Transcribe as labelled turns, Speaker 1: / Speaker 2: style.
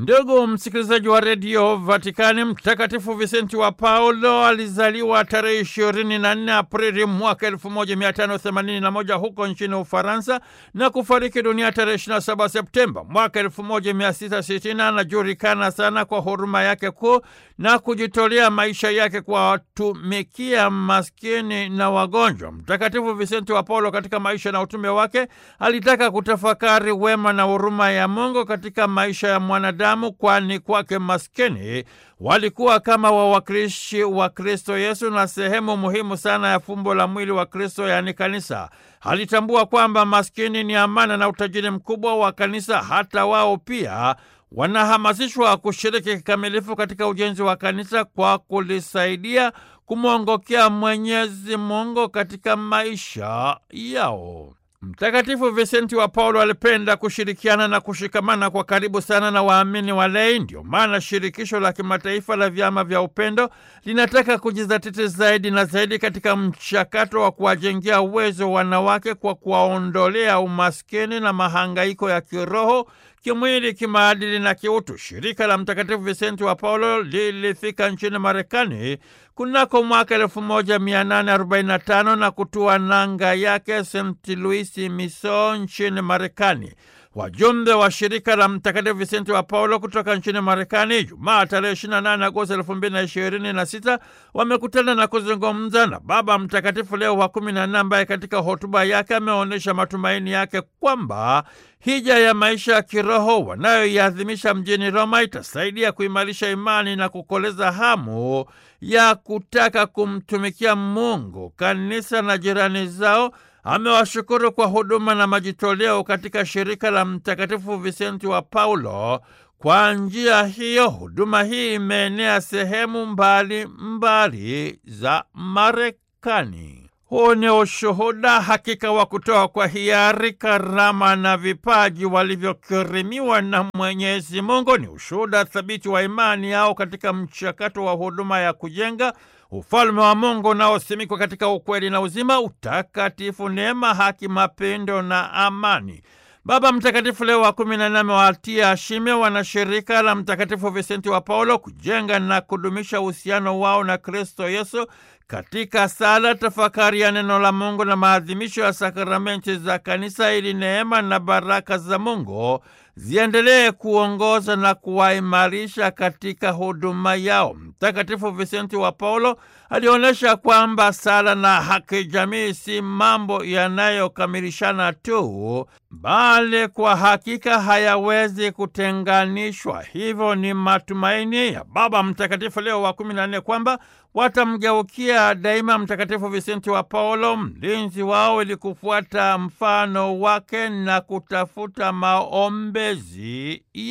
Speaker 1: Ndugu msikilizaji wa redio Vatikani, Mtakatifu Visenti wa Paulo alizaliwa tarehe 24 Aprili mwaka 1581 huko nchini Ufaransa na kufariki dunia tarehe 27 Septemba mwaka 1660. Anajulikana sana kwa huruma yake kuu na kujitolea maisha yake kuwatumikia maskini na wagonjwa. Mtakatifu Visenti wa Paulo katika maisha na utume wake alitaka kutafakari wema na huruma ya Mungu katika maisha ya mwanadamu, kwani kwake maskini walikuwa kama wawakilishi wa Kristo Yesu na sehemu muhimu sana ya fumbo la mwili wa Kristo, yaani kanisa. Alitambua kwamba maskini ni amana na utajiri mkubwa wa kanisa. Hata wao pia wanahamasishwa kushiriki kikamilifu katika ujenzi wa kanisa kwa kulisaidia kumwongokea Mwenyezi Mungu katika maisha yao. Mtakatifu Visenti wa Paulo alipenda kushirikiana na kushikamana kwa karibu sana na waamini walei. Ndio maana shirikisho la kimataifa la vyama vya upendo linataka kujizatiti zaidi na zaidi katika mchakato wa kuwajengea uwezo wanawake kwa kuwaondolea umaskini na mahangaiko ya kiroho kimwili, kimaadili na kiutu. Shirika la Mtakatifu Visenti wa Paulo lilifika nchini Marekani kunako mwaka 1845 na kutua nanga yake St. Louis, Missouri nchini Marekani. Wajumbe wa shirika la Mtakatifu Visenti wa Paulo kutoka nchini Marekani Jumaa tarehe 28 Agosti 2026 wamekutana na kuzungumza na Baba Mtakatifu Leo wa kumi na nne ambaye katika hotuba yake ameonyesha matumaini yake kwamba hija ya maisha ya kiroho wanayoiadhimisha mjini Roma itasaidia kuimarisha imani na kukoleza hamu ya kutaka kumtumikia Mungu, kanisa na jirani zao. Amewashukuru kwa huduma na majitoleo katika shirika la Mtakatifu Visenti wa Paulo. Kwa njia hiyo, huduma hii imeenea sehemu mbali mbali za Marekani. Huu ni ushuhuda hakika wa kutoa kwa hiari karama na vipaji walivyokirimiwa na Mwenyezi Mungu. Ni ushuhuda thabiti wa imani yao katika mchakato wa huduma ya kujenga ufalme wa Mungu unaosimikwa katika ukweli na uzima, utakatifu, neema, haki, mapendo na amani. Baba Mtakatifu Leo wa kumi na nne amewatia shime wanashirika la Mtakatifu Visenti wa Paulo kujenga na kudumisha uhusiano wao na Kristo Yesu katika sala, tafakari ya neno la Mungu na maadhimisho ya sakramenti za kanisa, ili neema na baraka za Mungu ziendelee kuongoza na kuwaimarisha katika huduma yao. Mtakatifu Visenti wa Paulo alionyesha kwamba sala na haki jamii si mambo yanayokamilishana tu, bali kwa hakika hayawezi kutenganishwa. Hivyo ni matumaini ya Baba Mtakatifu Leo wa kumi na nne kwamba watamgeukia daima Mtakatifu Visenti wa Paulo, mlinzi wao, ili kufuata mfano wake na kutafuta maombezi ya